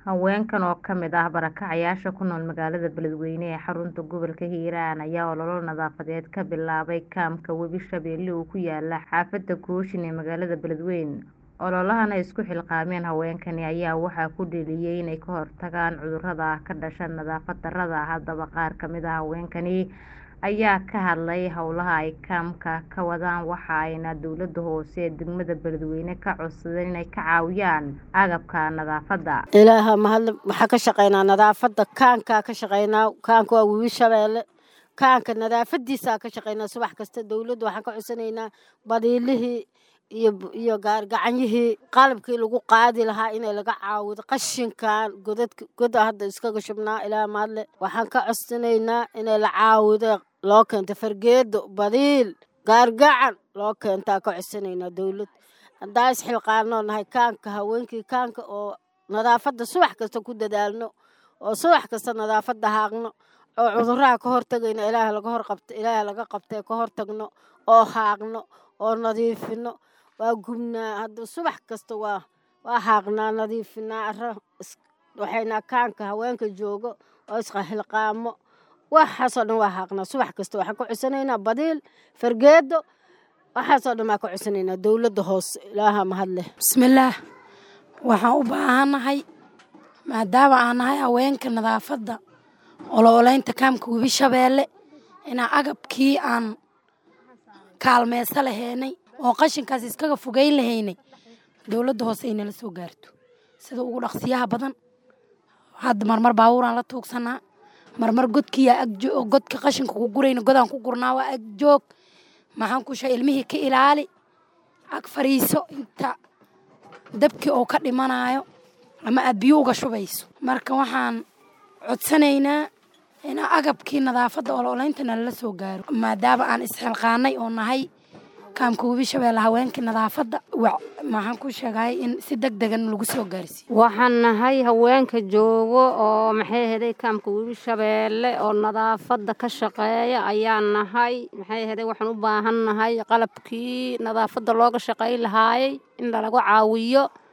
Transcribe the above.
Haweenkan oo ka mid ah barakacayaasha ku nool magaalada Beledweyne ee xarunta gobolka Hiiraan ayaa olole nadaafadeed ka bilaabay kaamka Webi Shabeelle oo ku yaala xaafadda Kooshin ee magaalada Beledweyne. Ololahan ay isku xilqaameen haweenkani ayaa waxaa ku dhaliyay inay ka hortagaan cudurrada ka dhasha nadaafad darrada. Haddaba qaar ka mid ah haweenkani ayaa ka hadlay howlaha ay kaamka ka wadaan waxa ayna dowladda hoose ee degmada Beledweyne ka codsadeen inay ka caawiyaan agabka nadaafadda. ilaaha mahad waxaa ka shaqeynaa nadaafadda kaankaa ka shaqeynaa kaanka waa webi shabeelle kaanka nadaafadiisaa ka shaqeynaa subax kasta dowladda waxaan ka codsanaynaa badiilihii iyo iyo gaargacanyihii qalabkii lagu qaadi lahaa inay laga caawido qashinkan godadka goda hadda iskaga shubnaa ilaa mahadle waxaan ka codsanaynaa inay la caawido loo keento fargeedo badiil gaargacan loo keentaa ka codsanaynaa dowlad haddaa isxilqaanoo nahay kaanka haweenkii kaanka oo nadaafadda subax kasta ku dadaalno oo subax kasta nadaafadda haaqno oo cudurraha ka hortagayno ilaaha laga horqabto ilaaha laga qabtee ka hortagno oo haaqno oo nadiifino waa gubnaa hadda subax kasta waa waa haaqnaa nadiifinaa arra waxayna kaanka haweenka joogo oo isxilqaamo waxaasoo dhan waa haaqnaa subax kasta waxaan ka codsanaynaa badiil fargeedo waxaasoo dhan baan ka codsanaynaa dowladda hoose ilaaha mahad leh bismillaah waxaan u baahannahay maadaama aan nahay haweenka nadaafadda olooleynta kaamka webi shabeelle inaan agabkii aan kaalmeyso lahaynay oo qashinkaas iskaga fogeyn lahaynay dowladda hoose ay nala soo gaarto sida ugu dhaqsiyaha badan hadda marmar baabuuraan la tuugsanaa marmar godkiiyaa agjo godka qashinka ku gurayna godaan ku gurnaa waa ag joog maxaan ku shaa ilmihii ka ilaali ag fariiso inta dabkii oo ka dhimanayo ama aad biyo uga shubayso marka waxaan codsanaynaa inaa agabkii nadaafadda olooleynta nalala soo gaaro maadaama aan isxilqaanay oo nahay kaamka webi shabeelle haweenkii nadaafadda maxaan ku sheegay in si deg degan lagu soo gaarsiiyo waxaan nahay haweenka joogo oo maxay heday kaamka webi shabeelle oo nadaafadda ka shaqeeya ayaan nahay maxay heday waxaan u baahan nahay qalabkii nadaafadda looga shaqayn lahaayay in lalagu caawiyo